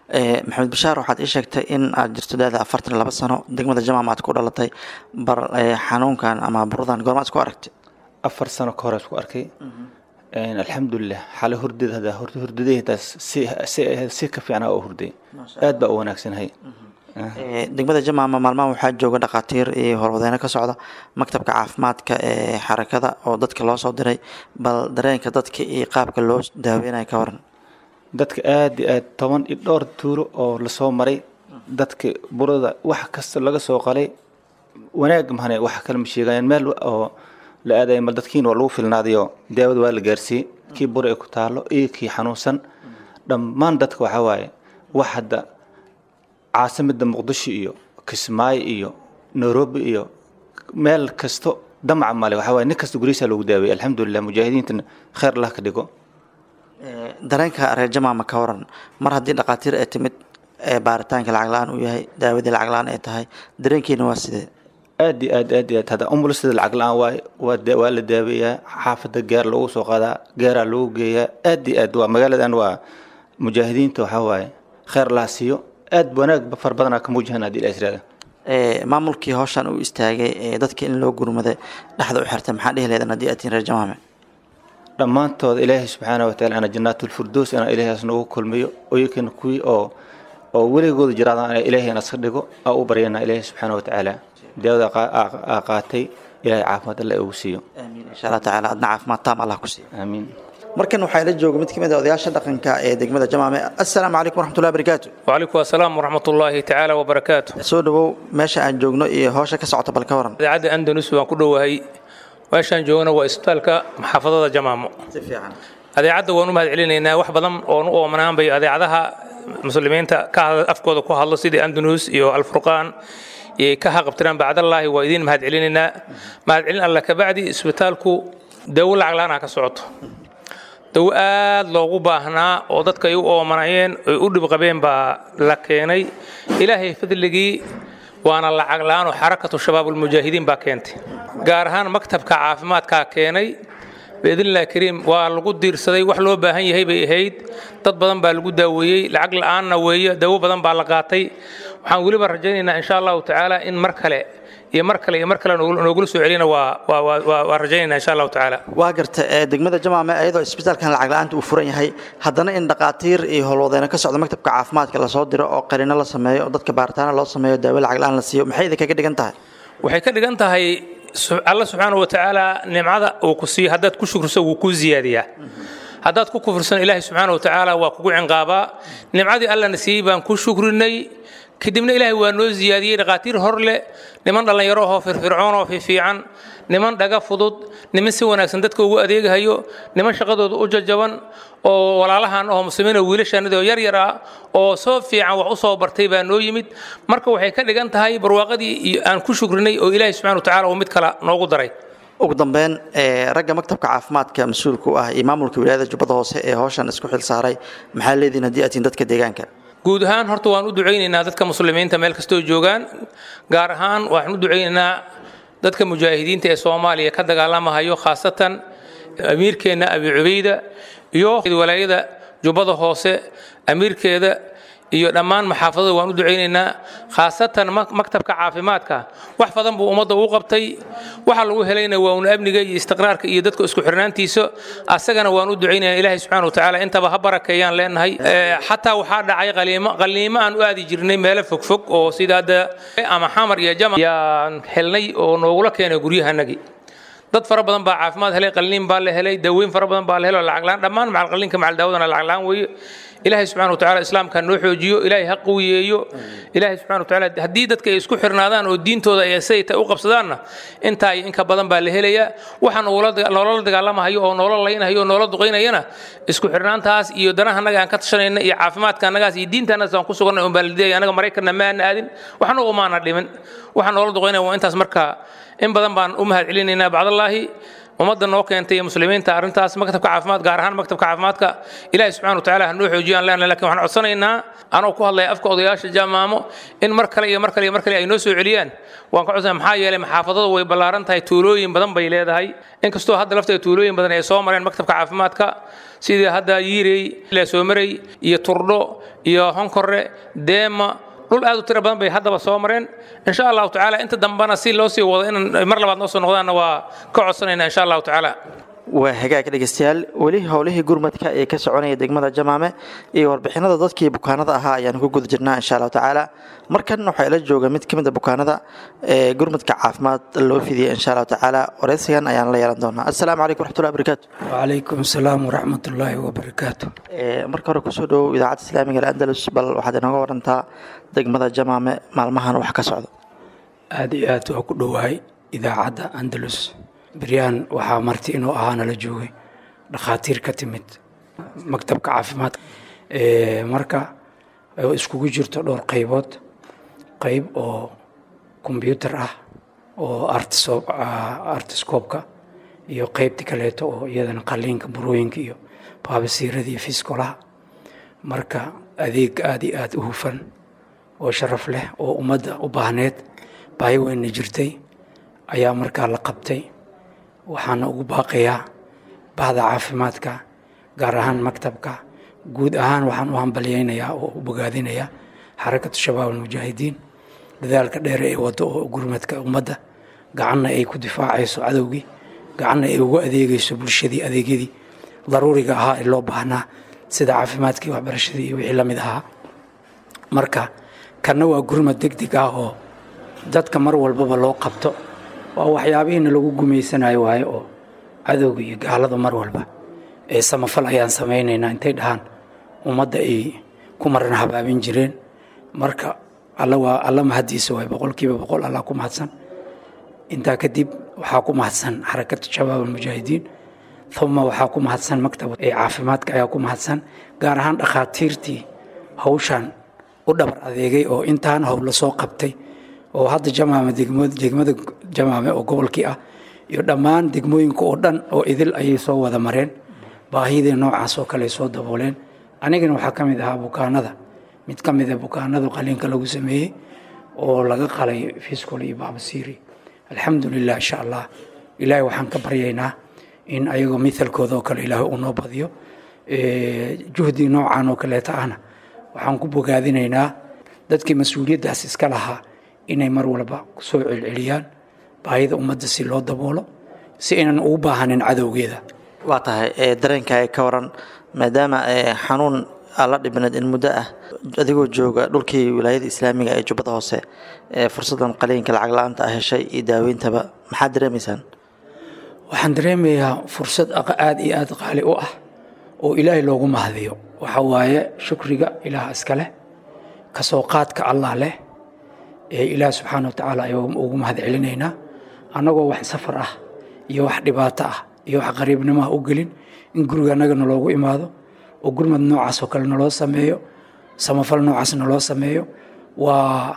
maxamed bashaar waxaad ii sheegtay in aad jirto daada afartan iyo laba sano degmada jamaam aad ku dhalatay bar xanuunkan ama buradan goormaad isku aragtay afar sano ka hore isku arkay alxamdulilah xale hurdada hada hurdadahdaas si si ka fiicnaa oo hurday aad baa u wanaagsanahay degmada jamaama maalmahan waxaa jooga dhakhaatiir iyo howlwadeyno ka socda maktabka caafimaadka ee xarakada oo dadka loo soo diray bal dareenka dadka iyo qaabka loo daaweynayo ka waran dadka aad iyo aad toban iyo dhowr tuulo oo lasoo maray dadka burada wax kasta laga soo qalay wanaag mahane wax kale ma sheegayaan meel oo la aadaya mal dadkiin waa lagu filnaadayo daawada waa la gaarsiiyey kii bura ay ku taalo iyo kii xanuunsan dhammaan dadka waxaa waaye wax hadda caasimada muqdisho iyo kismaayo iyo nairobi iyo meel kasto damaca male waxaa waaye nin kasta gurihiisa loogu daaweyey alxamdulilah mujaahidiintana khayr allah ka dhigo dareenka reer jamaama ka waran mar haddii dhakhaatiir ay timid baaritaanka lacag la-aan uu yahay daawadii lacag la-aan ay tahay dareenkiina waa sidee aad iyo aad aad iyo aad hadda umulisada lacag la-aan waaye waa da- waa la daaweeyaa xaafadda gaar loogu soo qaadaa gaaraa loogu geeyaa aad iyo aad waa magaaladan waa mujaahidiinta waxaa waaye khayr laa siiyo aad wanaag far badanaa ka muujahan haddii la israada maamulkii howshan uu istaagay ee dadka in loo gurmaday dhexda u xirtay maxaa dhihi leedan haddii aad tihin reer jamaame dhammaantooda ilaahay subxaana wataala ana jannaatulfirdows inaan ilaahaas noogu kulmiyo oyakana kuwii oo oo weligooda jiraadaan ilaahay naska dhigo aa u baryana ilaahay subxaana watacaala daawada aa qaatay ilaahay caafimaad alle ugu siiyo aamiin insha allah tacaala adna caafimaad taam allah ku siiyo aamiin markan waxaa ila jooga mid ka mid a odayaasha dhaqanka ee degmada jamaame assalaamu calaykum waraxmatullahi barakaatu وعليكم السلام ورحمة الله تعالى وبركاته soo dhawow meesha aan joogno iyo howsha ka socota bal ka waran idaacadda andalus waan ku dhowahay meeshaan joogana waa isbitaalka maxaafadada jamaamo si fiican adeecadda waan u mahad celinaynaa wax badan oon u oomanaan bay adeecadaha muslimiinta ka hadla afkooda ku hadlo sidii andalus iyo alfurqaan iyo ka haqabtiraan bacdallaahi waa idiin mahad celinaynaa mahad celin alla kabacdi isbitaalku dawo lacag la-aan ka socoto dawo aad loogu baahnaa oo dadka ay u oomanayeen ay u dhib qabeen baa la keenay ilaahay fadligii waana lacag la-aan oo xarakatu shabaabulmujaahidiin baa keentay gaar ahaan maktabka caafimaadkaa keenay biidnillahi kariim waa lagu diirsaday wax loo baahan yahay bay ahayd dad badan baa lagu daaweeyey lacag la-aanna weeye dawo badan baa la qaatay waxaan weliba rajaynaynaa insha allahu tacaala in mar kale iyo mar kale iyo mar kale noogula soo celina waa waa waa waa rajaynaynaa insha allahu tacaala waa garta ee degmada jamaame iyadoo isbitaalkan lacag la-aanta uu furan yahay haddana in dhakhaatiir iyo howlwadeyno ka socda maktabka caafimaadka lasoo diro oo qarino la sameeyo oo dadka baaritaana loo sameeyo daawo lacag la-aan la siiyo maxay idinkaga dhigan tahay waxay ka dhigan tahay su- alla subxaana wa tacaala nimcada uu ku siiyo haddaad ku shukriso wuu kuu ziyaadiyaa haddaad ku kufursan ilaahay subxaana wa tacaala waa kugu cinqaabaa nimcadii allana siiyey baan ku shukrinay kadibna ilaahay waa noo ziyaadiyey dhakhaatiir hor leh niman dhallinyaro ahoo firfircoon oo fiifiican niman dhaga fudud niman si wanaagsan dadka ugu adeegahayo niman shaqadooda u jajaban oo walaalahan oo muslimiin oo wiilashaanadii oo yar yar ah oo soo fiican wax u soo bartay baa noo yimid marka waxay ka dhigan tahay barwaaqadii iyo aan ku shukrinay oo ilaahay subxana wa tacaala uu mid kale noogu daray ugu dambeyn ee ragga maktabka caafimaadka mas-uulka u ah iyo maamulka wilaayada jubbada hoose ee howshan isku xil saaray maxaa leedihin haddii aad tihin dadka deegaanka guud ahaan horta waan u ducaynaynaa dadka muslimiinta meel kastoo joogaan gaar ahaan waxaan u ducaynaynaa dadka mujaahidiinta ee soomaaliya ka dagaalamahayo khaasatan amiirkeenna abi cubayda iyo walaayada jubbada hoose amiirkeeda iyo dhammaan maxaafadada waan u ducaynaynaa khaasatan maktabka caafimaadka wax badan buu ummadda u qabtay waxa lagu helayna waa un amniga iyo istiqraarka iyo dadka isku xirnaantiisa asagana waan u ducaynaynaa ilaahay subxaana watacaala intaba ha barakeeyaan leenahay xataa waxaa dhacay qaliimo qaliimo aan u aadi jirnay meelo fogfog oo sida hadda ama xamar iyo jama yaan helnay oo noogula keenay guryahanagii dad fara badan baa caafimaad helay qalliin baa la helay daweyn fara badan baa la helay oo lacag la-aan dhammaan macal qalliinka macal daawadana lacag la-aan weeye ilaahay subxana wa tacaala islaamka noo xoojiyo ilaahay ha qawiyeeyo ilaahay subxana wa tacaala haddii dadka ay isku xirnaadaan oo diintooda ay siday ta u qabsadaanna intaa iyo inka badan baa la helayaa waxa noola dagaalamahayo oo noola laynhayo oo noola duqaynayana isku xirnaantaas iyo danaha annaga aan ka tashanayna iyo caafimaadka annagaas iyo diinta annagas aan ku suganay un baa la diidaya annaga maraykanna ma aana aadin waxna umaana dhimin waxa noola duqaynaya waa intaas marka in badan baan u mahad celinaynaa bacdallaahi ummadda noo keentay iyo muslimiinta arrintaas maktabka caafimaad gaar ahaan maktabka caafimaadka ilaahi subxana watacaala hanoo xoojiyaan leenahay lakin waxaan codsanaynaa anoo ku hadlaya afka odayaasha jamaamo in mar kale iyo mar kale iyo mar kale ay noo soo celiyaan waan ka codsanaya maxaa yeelay maxaafadada way ballaaran tahay tuulooyin badan bay leedahay inkastoo hadda lafteeda tuulooyin badan ay soo mareen maktabka caafimaadka sidii hadda yiirey leesoomarey iyo turdho iyo honkorre deema dhul aad u tiro badan bay haddaba soo mareen insha allahu tacaala inta dambena si loo sii wado inaan mar labaad noo soo noqdaanna waa ka codsanayna insha allahu tacaala waa hagaag dhegeystayaal weli howlihii gurmadka ee ka soconaya degmada jamaame iyo warbixinada dadkii bukaanada ahaa ayaan ku guda jirnaa insha allahu tacaala markan waxaa ila jooga mid ka mid a bukaanada ee gurmadka caafimaad loo fidiyay insha allahu tacaala wareysigan ayaan la yeelan doonaa assalaamu calaykum waraxmatullahi wabarakaatu wacalaykum asalaam waraxmatullaahi wabarakaatu marka hore kusoo dhowow idaacadda islaamiga al'andalus bal waxaad inooga warantaa degmada jamaame maalmahan wax ka socda aada iyo aad waa ku dhowahay idaacadda andalus beryaan waxaa marti inuu ahaa nala joogay dhakhaatiir ka timid maktabka caafimaadka marka iskugu jirto dhowr qaybood qayb oo kombyuutar ah oo artiscoobka iyo qaybti kaleeto oo iyadana qaliinka burooyinka iyo baabasiirada iyo fiskolaha marka adeeg aada iyo aada u hufan oo sharaf leh oo ummadda u baahneed baahi weynna jirtay ayaa markaa la qabtay waxaana ugu baaqayaa bahda caafimaadka gaar ahaan maktabka guud ahaan waxaan u hambalyaynayaa oo u bogaadinayaa xarakatu shabaab almujaahidiin dadaalka dheere ee waddo oo gurmadka ummadda gacanna ay ku difaacayso cadowgii gacanna ay ugu adeegayso bulshadii adeegyadii daruuriga ahaa ee loo baahnaa sida caafimaadkii waxbarashadii iyo wixii la mid ahaa marka kanna waa gurmad deg deg ah oo dadka mar walbaba loo qabto waa waxyaabihiina lagu gumaysanayo waaye oo cadowga iyo gaalada mar walba ee samafal ayaan samaynaynaa intay dhahaan ummadda ay ku marana habaabin jireen marka alla waa alla mahaddiisa waay boqolkiiba boqol allah ku mahadsan intaa kadib waxaa ku mahadsan xarakatu shabaab almujaahidiin uma waxaa ku mahadsan maktab ee caafimaadka ayaa ku mahadsan gaar ahaan dhakhaatiirtii hawshan u dhabar adeegay oo intaan howlo soo qabtay oo hadda jamaame degmada jamaame oo gobolkii ah iyo dhammaan degmooyinka oo dhan oo idil ayay soo wada mareen baahidii noocaas oo kale soo dabooleen anigana waxaa ka mid ahaa bukaanada mid ka mida bukaanada qaliinka lagu sameeyey oo laga qalay fiskol iyo baabasiiri alxamdulilah insha allah ilaahay waxaan ka baryaynaa in ayagoo mithalkooda oo kale ilaahay uu noo badiyo juhdi noocan oo kaleeta ahna waxaan ku bogaadinaynaa dadkii mas-uuliyaddaas iska lahaa inay mar walba soo celceliyaan baahida ummadda si loo daboolo si aynan ugu baahanin cadowgeeda waa tahay dareenka ka waran maadaama xanuun alla dhibneed in muddo ah adigoo jooga dhulkii wilaayada islaamiga ee jubbada hoose fursadan qaliinka lacag la-aanta ah heshay iyo daaweyntaba maxaad dareemaysaan waxaan dareemayaa fursad aada iyo aada qaali u ah oo ilaahay loogu mahadiyo waxa waaye shukriga ilaah iska leh kasoo qaadka allah leh ee ilaah subxaana wa tacaala ayuu ugu mahad celinaynaa annagoo wax safar ah iyo wax dhibaato ah iyo wax qariibnimaha u gelin in guriga annaga naloogu imaado oo gurmad noocaas oo kale naloo sameeyo samafal noocaas naloo sameeyo waa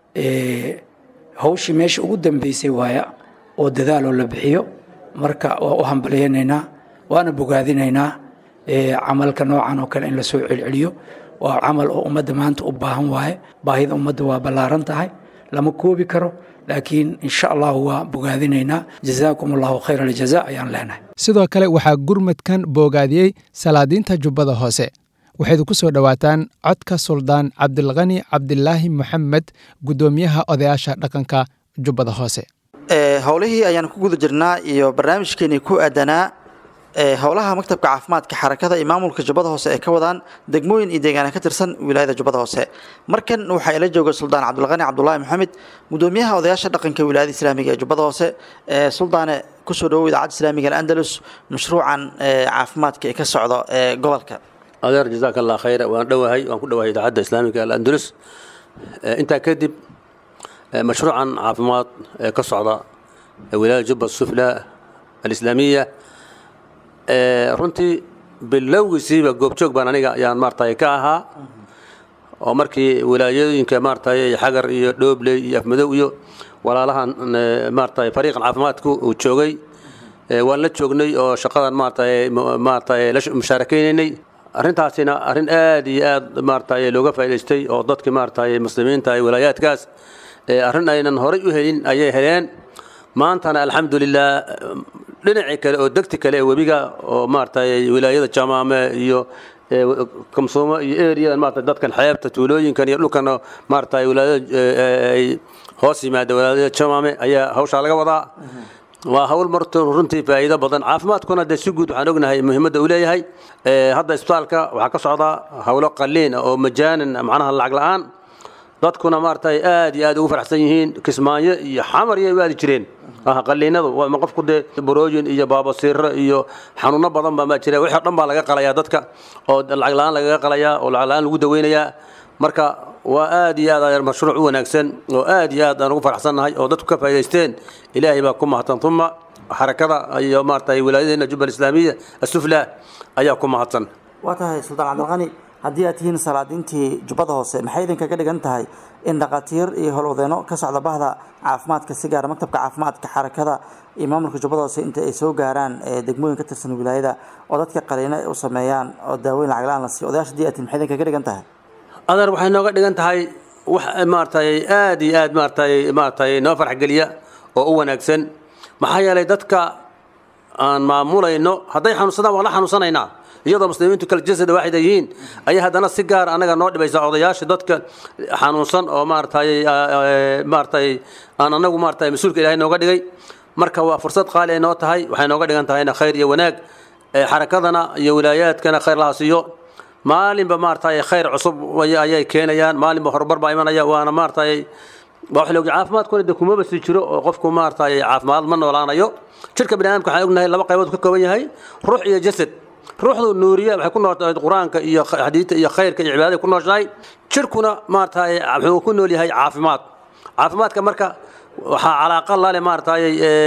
hawshii meesha ugu dambeysay waaya oo dadaaloo la bixiyo marka waa u hambalyaynaynaa waana bogaadinaynaa camalka noocan oo kale in lasoo celceliyo waa camal oo ummadda maanta u baahan waaye baahida ummadda waa ballaaran tahay lama koobi karo laakiin insha allahu waa bogaadinaynaa jazaakum allahu khayr aljaza ayaan leenahay sidoo kale waxaa gurmadkan boogaadiyey salaadiinta jubbada hoose waxaydu ku soo dhowaataan codka suldaan cabdilkani cabdilaahi moxamed guddoomiyaha odayaasha dhaqanka jubbada hoose howlihii ayaan ku guda jirnaa iyo barnaamijkeenii ku aadanaa howlaha maktabka caafimaadka xarakada iyo maamulka jubbada hoose ee ka wadaan degmooyin iyo deegaana ka tirsan wilaayada jubbada hoose markan waxaa ila jooga suldaan cabdulqani cabdulaahi maxamed gudoomiyaha odayaasha dhaqanka wilaayada islaamiga ee jubbada hoose suldaane kusoo dhawow idaacadda islaamiga alandalus mashruucan caafimaadka ee ka socdo ee gobolka adeer jazaaka allah khayra waan dhowahay waan ku dhowahay idaacadda islaamiga alandalus intaa kadib mashruucan caafimaad ee ka socda wilaayada jubba sufla alislaamiya runtii bilowgiisiiba goobjoog baan aniga ayaan maaratay ka ahaa oo markii wilaayooyinka maaratay xagar iyo dhoobley iyo afmadow iyo walaalahan maaratay fariiqan caafimaadku uu joogay waan la joognay oo shaqadan maaragtay maaragtay la mushaarakaynay arrintaasina arrin aad iyo aad maaragtay looga faa'idaystay oo dadkii maaragtay muslimiinta ee walaayaadkaas arrin aynan horay u helin ayay heleen maantana alxamdulilah dhinacii kale oo degti kale ee webiga oo maaragtay wilaayada jamaame iyo kamsuumo iyo eriyadan maarata dadkan xeebta tuulooyinkan iyo dhulkan maaragtay wilaayada ay hoos yimaada wilaayada jamaame ayaa hawshaa laga wadaa waa hawl marto runtii faa'iido badan caafimaadkuna dee si guud waxaan ognahay muhiimadda uu leeyahay hadda isbitaalka waxaa ka socdaa hawlo qaliin oo majaanan macnaha lacag la'aan dadkuna maaragtay aad iyo aad ugu faraxsan yihiin kismaayo iyo xamar iyo waadi jireen qaliinadu ma qofku dee borooyin iyo baabasiiro iyo xanuuno badan baa maa jira wixii o dhan baa laga qalayaa dadka oo lacag la'aan lagaga qalayaa oo lacag la'aan lagu daweynayaa marka waa aad iyo aad mashruuc u wanaagsan oo aad iyo aad aan ugu faraxsannahay oo dadku ka faa'idaysteen ilaahay baa ku mahadsan uma xarakada iyo maaragtay wilaayadeena jubbal islaamiya asufla ayaa ku mahadsan waa tahay suldaan cabdilqani haddii aad tihiin salaadiintii jubbada hoose maxay idinkaga dhigan tahay in dhakhaatiir iyo howlwadeeno ka socda bahda caafimaadka si gaara maktabka caafimaadka xarakada iyo maamulka jubbada hoose inta ay soo gaaraan degmooyin ka tirsan wilaayada oo dadka qaliino u sameeyaan oo daaweyn lacag la-aan la siiyo odayaasha haddii aad tihiin maxay idinkaga dhigan tahay adeer waxay nooga dhigan tahay wax maaragtay aad iyo aad maaragtay maaragtay noo farxgeliya oo u wanaagsan maxaa yeelay dadka aan maamulayno hadday xanuunsadaan waan la xanuunsanaynaa iyadoo muslimiintu kala jasad waaxid ay yihiin ayay haddana si gaar anaga noo dhibaysa odayaasha dadka xanuunsan oo maaragtay maaragtay aan anagu maaragtay mas-uulka ilaahay nooga dhigay marka waa fursad qaali ay noo tahay waxay nooga dhigan tahayna khayr iyo wanaag xarakadana iyo wilaayaadkana khayr laha siiyo maalinba maaragtay khayr cusub ayay keenayaan maalinba horumar baa imanaya waana maaragtay waa wax loogi caafimaadkuna de kumaba sii jiro oo qofku maaragtay caafimaad ma noolaanayo jirka bini aadamka waxaan ognahay laba qaybood ka kooban yahay ruux iyo jasad ruuxdu nuuriya waxay ku nooshahay qur-aanka iyo xadiidta iyo khayrka iyo cibaadada ku nooshahay jirkuna maaragtay wuxuu ku nool yahay caafimaad caafimaadka marka waxaa calaaqa lale maaragtay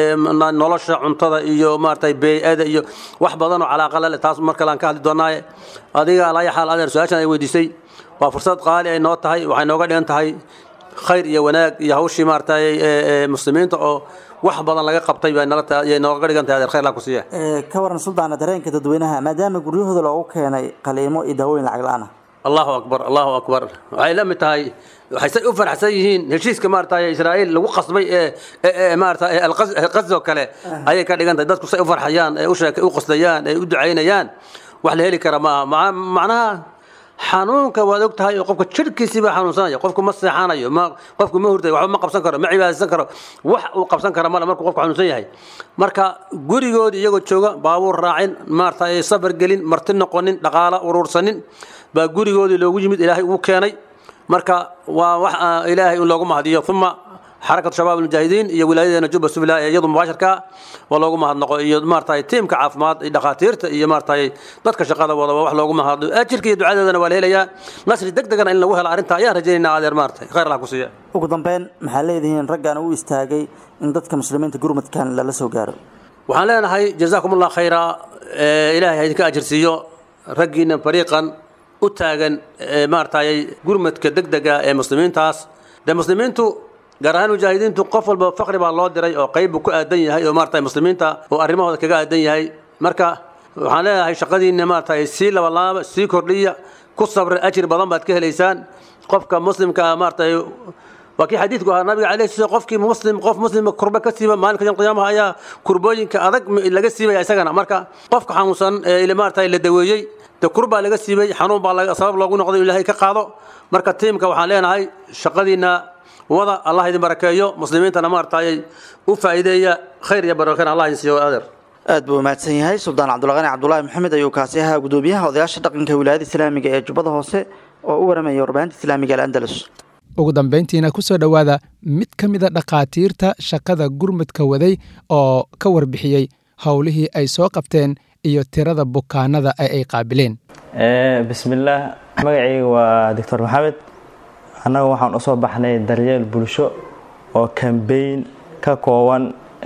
nolosha cuntada iyo maaragtay bey-ada iyo wax badan oo calaaqa lale taas mar kale aan ka hadli doonaaye adiga alaya xaal adeer su-aashan ay weydiisay waa fursad qaali ay noo tahay waxay nooga dhigan tahay khayr iyo wanaag iyo hawshii maaragtay muslimiinta oo wax badan laga qabtay bay nalay nooga dhigan tahay adeer khayr laa ku siiya ka waran suldaana dareenka dadweynaha maadaama guryahooda loogu keenay qaliimo iyo daawooyin lacag la-aan ah allahu akbar allahu akbar waxay la mid tahay waxay say u faraxsan yihiin heshiiska maaragtay israa'iil lagu qasbay ee maaragtay alqasdo kale ayay ka dhigan tahay dadku say u farxayaan ee u sheekay u qasdayaan ee u ducaynayaan wax la heli kara maaha macnaha xanuunka waad og tahay oo qofka jirhkiisii baa xanuunsanaya qofku ma seexanayo ma qofku ma hurdayo waxba ma qabsan karo ma cibaadaysan karo wax uu qabsan kara male markuu qofku xanuunsan yahay marka gurigoodi iyagoo jooga baabuur raacin maaragtay safar gelin marti noqonin dhaqaalo uruursanin baa gurigoodii loogu yimid ilaahay uu keenay marka waa wax ilaahay in loogu mahadiyo uma xarakatu shabaab almujaahidiin iyo wilaayadeena jubba sufla ee iyadu mubaashirka waa loogu mahadnaqo iyo maaragtay tiimka caafimaad iyo dhakhaatiirta iyo maaragtay dadka shaqada wada waa wax loogu mahadno ajirka iyo ducadeedana waa la helayaa nasri deg degana in lagu helo arrinta ayaan rajaynaynaa adeer maaragtay khayr allah ku siiya ugu dambeyn maxaa leedihiin raggan u istaagay in dadka muslimiinta gurmadkan lala soo gaaro waxaan leenahay jazaakum allah khayra ilaahay ha idinka ajir siiyo raggiina fariiqan u taagan maaragtay gurmadka degdega ee muslimiintaas dee muslimiintu gaar ahaan mujaahidiintu qof walba faqri baa loo diray oo qayb buu ku aadan yahay oo maaragtay muslimiinta oo arrimahooda kaga aadan yahay marka waxaan leeyahay shaqadiinna maaragtay sii labalaaba sii kordhiya ku sabra ajir badan baad ka helaysaan qofka muslimka maaragtay waa kii xadiidku ahaa nabiga calayhi salaam qofkii muslim qof muslima kurba ka siiba maalinka yom qiyaamaha ayaa kurbooyinka adag laga siibaya isagana marka qofka xanuunsan ee maaragtay la daweeyey de kurbaa laga siibay xanuun baa sabab loogu noqday in ilaahay ka qaado marka tiimka waxaan leenahay shaqadiinna wada allah idin barakeeyo muslimiintana maaragtay u faa'iideeya khayr iyo barakana allah idin siiyo adeer aad buu mahadsan yahay suldaan cabdulqani cabdulaahi maxamed ayuu kaasi ahaa gudoomiyaha odayaasha dhaqanka wilaayada islaamiga ee jubbada hoose oo u waramaya warbaahinta islaamiga alandalus ugu dambayntiina ku soo dhowaada mid ka mida dhakhaatiirta shaqada gurmudka waday oo ka warbixiyey howlihii ay soo qabteen iyo tirada bukaanada ee ay qaabileen bismillaah magacayga waa doctor maxamed annaga waxaan usoo baxnay daryeel bulsho oo kambeyn ka kooban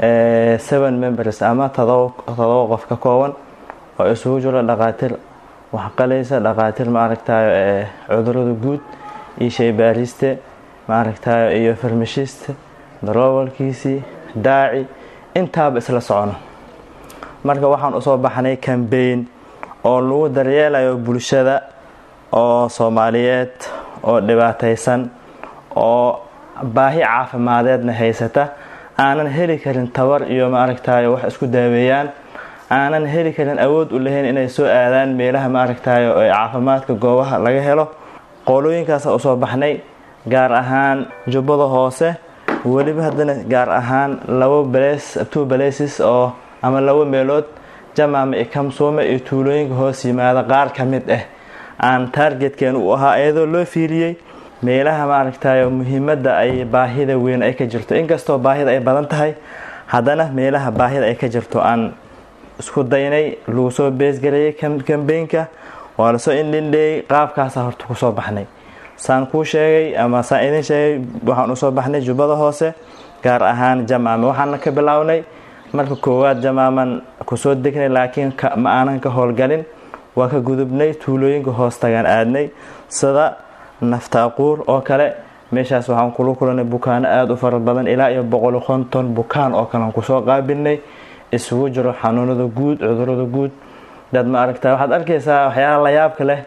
seven members ama todoba qof ka kooban oo isugu jiro dhakhaatiir waxqalaysa dhakhaatiir maaragtayo cudurada guud iyo shaybaariste maaragtayo iyo farmashiste daroowalkiisii daaci intaaba isla socono marka waxaan usoo baxnay kambeyn oo lagu daryeelayo bulshada oo soomaaliyeed oo dhibaataysan oo baahi caafimadeedna haysata aanan heli karin tabar iyo maaragtayo wax isku daaweeyaan aanan heli karin awood u lahayn inay soo aadaan meelaha maaragtayo ee caafimaadka goobaha laga helo qolooyinkaasa usoo baxnay gaar ahaan jubbada hoose weliba haddana gaar ahaan labo balees two baleesis oo ama labo meelood jamaama iyo kamsuume iyo tuulooyinka hoos yimaada qaar ka mid ah aan taargetkeen u ahaa iyadoo loo fiiriyey meelaha maaragtayo muhiimadda ay baahida weyn ay ka jirto inkastoo baahida ay badan tahay haddana meelaha baahida ay ka jirto aan isku daynay lagu soo beesgareeyey kambeynka waa lasoo indhindheeyey qaabkaasa horta kusoo baxnay saan kuu sheegay ama saan idin sheegay waxaan usoo baxnay jubbada hoose gaar ahaan jamaame waxaana ka bilownay marka koowaad jamaaman kusoo degnay laakiin ma aanan ka howlgalin waa ka gudubnay tuulooyinka hoos tagaan aadnay sida naftaaquur oo kale meeshaas waxaan kula kulanay bukaano aada u fara badan ilaa iyo boqol konton bukaan oo kalean kusoo qaabilnay isugu jiro xanuunada guud cudurada guud dad ma aragta waxaad arkaysaa waxyaala layaabka leh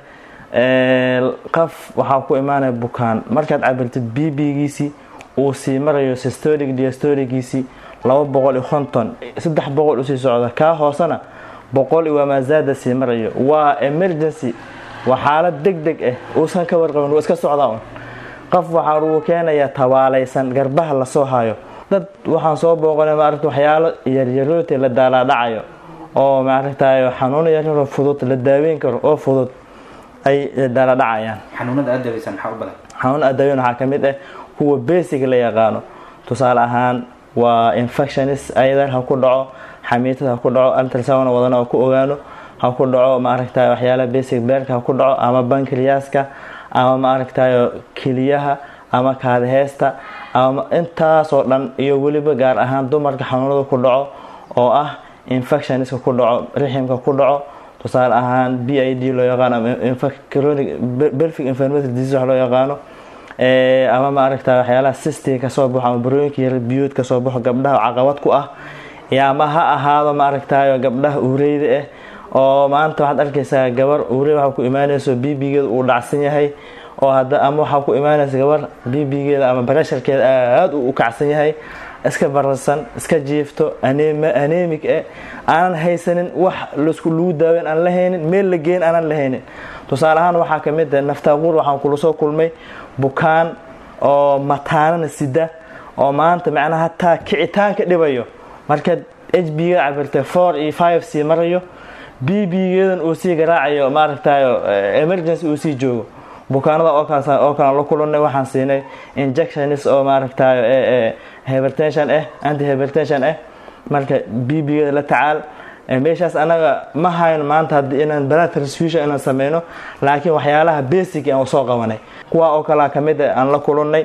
qaf waxaa ku imaanaya bukaan markaad cabirtid bbgiisii uu sii marayo systolic diastoligiisii laba boqol iyo konton saddex boqol usii socda kaa hoosena boqol iyo waamaazaada sii marayo waa emergency waa xaalad deg deg ah uusan ka warqabin wuu iska socdaa un qof waxaa lagu keenayaa tabaalaysan garbaha lasoo hayo dad waxaan soo booqanay maaragta waxyaalo yaryarooti la daalaadhacayo oo maaragtayo xanuuno yaryaroo fudud la daaweyn karo oo fudud ay daalaadhacayaan xanuunada aad daaweysan maxaa u badan xanuuna aad daaweyn waxaa ka mid ah kuwa basic la yaqaano tusaale ahaan waa infectionis ayadar ha ku dhaco xamiitada ha ku dhaco altrasound wadana ku ogaano ha ku dhaco maaragtayo waxyaalaha basic beerka ha ku dhaco ama bankriyaska ama maaragtayo keliyaha ama kaadaheesta ama intaasoo dhan iyo weliba gaar ahaan dumarka xanuunada ku dhaco oo ah infectioniska ku dhaco riximka ku dhaco tusaale ahaan b i d loo yaqaano belfic inflammatory disease wax loo yaqaano ama maaragta waxyaalaha sistiga kasoo baxo ama barooyinka yar biyuud kasoo baxo gabdhaha caqabad ku ah ama ha ahaado maaragtayo gabdhaha uureyda ah oo maanta waxaad arkaysaa gabar uurey waxaa ku imaanayso bbgeeda uu dhacsan yahay oo ama waxaa ku imaanaysa gabar bbgeeda ama baresharkeeda aada u kacsan yahay iska bararsan iska jiifto anemic eh aanan haysanin wax lasku lagu daaweyn aan la haynin meel la geen aanan la haynin tusaale ahaan waxaa ka mid ah naftaaquur waxaan kula soo kulmay bukaan oo mataanana sida oo maanta macnaha hataa kicitaanka dhibayo markaad h b ga cabirtay four iyo five sii marayo b b-geedan uu sii garaacayo maaragtayo emergency uu sii joogo bukaanada oo kalan la kulanay waxaan siinay injections oo maaragtayo hypertension ah anti hypertension ah marka b b-geeda la tacaal meeshaas anaga ma hayno maanta haddii inaan blood transfusion inaan sameyno laakiin waxyaalaha basic aan soo qabanay kuwa oo kalea ka mid aan la kulannay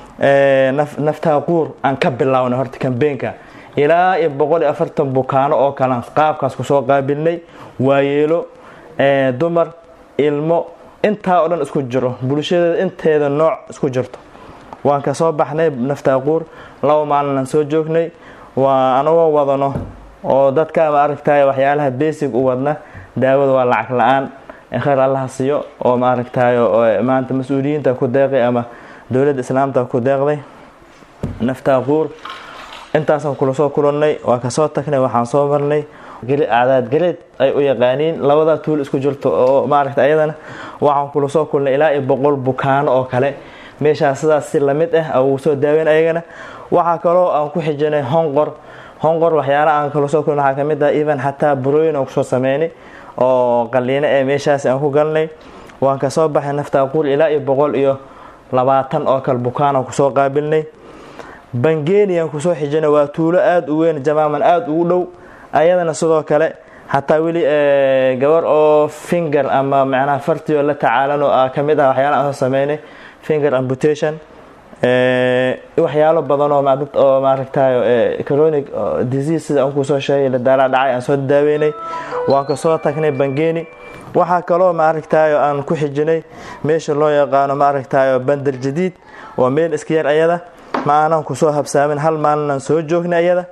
naftaaquur aan ka bilownay horta kambeenka ilaa iyo boqol iyo afartan bukaano oo kalaan qaabkaas kusoo qaabilnay waayeelo dumar ilmo intaa oo dhan isku jiro bulshadeeda inteeda nooc isku jirto waan ka soo baxnay naftaaquur laba maalinaan soo joognay waa anagoo wadano oo dadka maaragtay waxyaalaha basic u wadna daawada waa lacag la-aan khayr allaha siiyo oo maaragtayo maanta mas-uuliyiinta ku deeqay ama dowladda islaamta ku deeqday naftaaquur intaasaan kula soo kulannay waa kasoo tagnay waxaan soo marnay cadaad gareed ay u yaqaaniin labada tuul isku jirto oo maaragta ayadana waxaan kula soo kulnay ilaa iyo boqol bukaano oo kale meeshaas sidaas si lamid ah uu soo daaweyn ayagana waxaa kaloo aan ku xijinay honqor honqor waxyaala aan kala soo kulnay waxaa ka mid ah even xataa burooyin aan kusoo sameynay oo qaliino ee meeshaas aan ku galnay waan kasoo baxay naftaaquur ilaa iyo boqol iyo labaatan oo kale bukaanaan kusoo qaabilnay bangeniyan kusoo xijinay waa tuulo aada u weyn jamaaman aada ugu dhow ayadana sidoo kale xataa weli gabar oo finger ama macnaha fartioo la tacaalan oo ka mid ah waxyaala aan soo sameynay finger amputation waxyaalo badan oo dad oo maaragtayo chronic disease sida aan kusoo sheegay la daala dhacay aan soo daaweynay waan kasoo tagnay bangeni waxaa kaloo maaragtayo aan ku xijinay meesha loo yaqaano maaragtayo bandar jadiid waa meel iska yar ayada ma aanan kusoo habsaamin hal maalinaan soo joognay ayada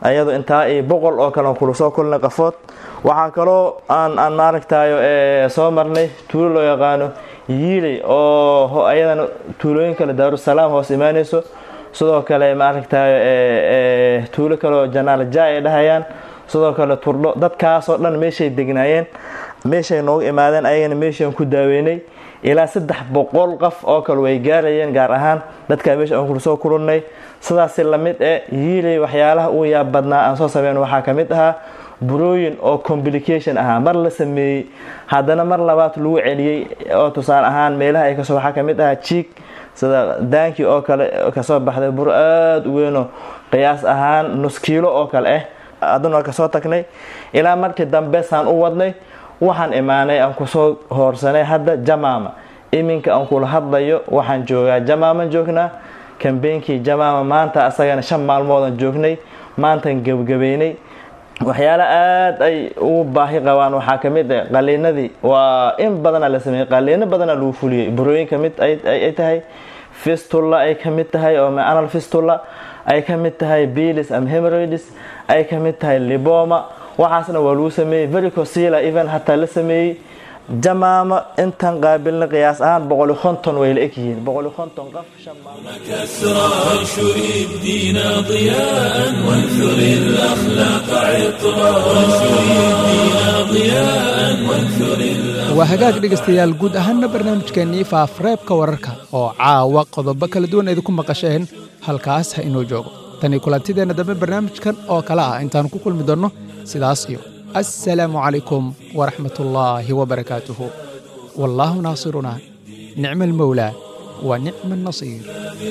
ayado intaa iyo boqol oo kale kula soo kulnay qafood waxaa kaloo aan aan maaragtayo soo marnay tuulo loo yaqaano yiiley oo ayadana tuulooyin kale daarusalaam hoos imaaneyso sidoo kale maaragtayo tuulo kaleoo janaal ja ay dhahayaan sidoo kale turdho dadkaasoo dhan meeshay degnaayeen meeshay noogu imaadeen ayagana meeshaan ku daaweynay ilaa saddex boqol qof oo kale way gaarayeen gaar ahaan dadkaa meesha aan kula soo kulannay sidaasi lamid e yiiley waxyaalaha uu yaab badnaa aan soo sameyn waxaa ka mid ahaa burooyin oo complication ahaa mar la sameeyey haddana mar labaad lagu celiyey oo tusaale ahaan meelaha ay kasoo waxaa ka mid ahaa jiig sida daankii oo kale kasoo baxday buro aada u weynoo qiyaas ahaan nus kiilo oo kale ah haddana waa kasoo tagnay ilaa markii dambe saan u wadnay waxaan imaanay aan kusoo hoorsanay hadda jamaama iminka aan kula hadlayo waxaan joogaa jamaaman joognaa kambeynkii jamaama maanta asagana shan maalmoodaan joognay maantaan gebgabeynay waxyaala aada ay ugu baahi qabaan waxaa ka mid ah qaliinadii waa in badana la sameeyey qaliino badana lagu fuliyey burooyin ka mid ay tahay fistula ay ka mid tahay oo anal fistula ay ka mid tahay bilis am hemoroids ay ka mid tahay liboma waxaasna waa lagu sameeyey vericosila even hataa la sameeyey jamaama intan qaabilna qiyaas ahaan boqoli konton way la egyihiin boqoli konton qof كسرى وانشر الدين ضياء وانثر الأخلاق عطرا وانشر الدين ضياء وانثر waa hagaag dhegaystayaal guud ahaanna barnaamijkeennii faafreebka wararka oo caawa qodobo kala duwan idinku maqasheen halkaas ha inoo joogo tanii kulantideenna dambe barnaamijkan oo kale ah intaannu ku kulmi doonno sidaas iyo assalaamu calaykum waraxmatullaahi wabarakaatuhu wallaahu naasiruna nicma almowlaa wa nicma annasiir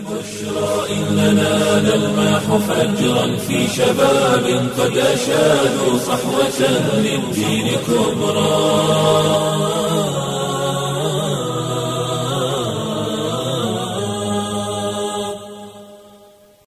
إننا نلمح فجرا في شباب قد أشادوا صحوة للدين كبرى